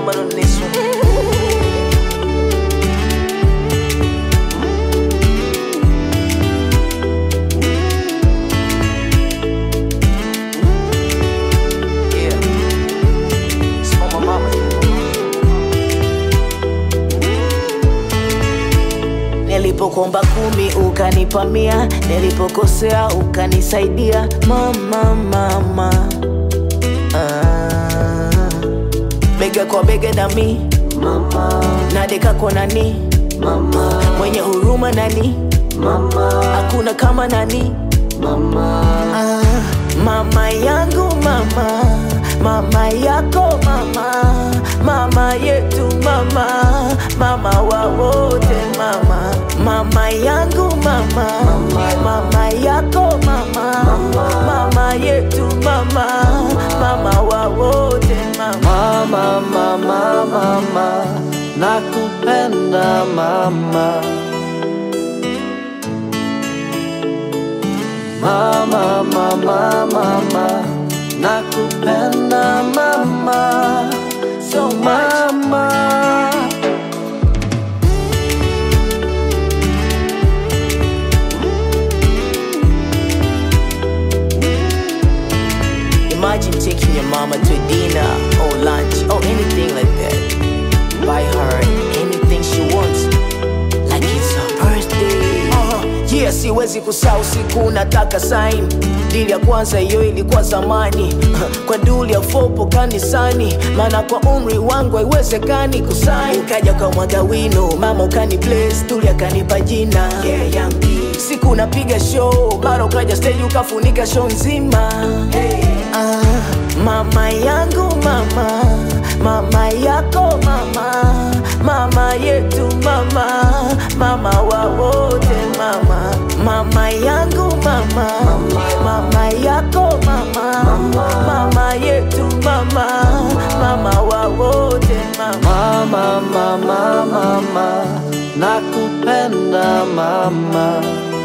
Norman on this one. Yeah. It's for my mama. Nilipokuomba kumi ukanipa mia, nilipokosea ukanisaidia mama, mama. Ah, bega kwa bega nami mama, nadeka kwa nani mama, mwenye huruma nani mama, hakuna kama nani mama. Ah, mama yangu mama, mama yako mama, mama yetu mama, mama wa wote mama, mama yangu mama, mama yako mama, mama yetu mama, mama wa wote mama. Mama, mama, mama, nakupenda mama. Mama, mama, mama, nakupenda mama. So mama. Imagine taking your mama to dinner or lunch or anything like that. Buy her anything she wants, like it's her birthday. Uh, yeah, siwezi kusahau siku nataka sign. Dili ya kwanza hiyo ilikuwa zamani kwa duli ya fopo kanisani, maana kwa umri wangu haiwezekani kusain. Ukaja kwa mwaga wino, mama ukani place, duli akanipa jina yeah, young D. Siku napiga show, mara ukaja stage ukafunika show nzima Ah, mama yangu mama, mama yako mama, mama yetu mama, mama wa wote mama, mama yangu mama, mama yako mama, mama yetu mama, mama wa wote mama. Mama, mama, mama, nakupenda mama.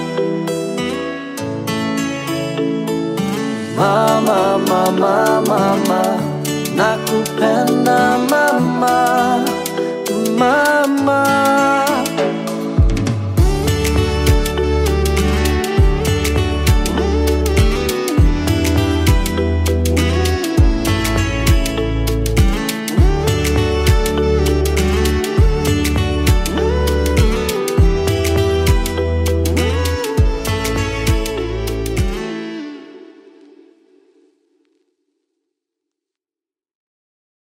Mama, mama, mama, nakupenda mama. Mama.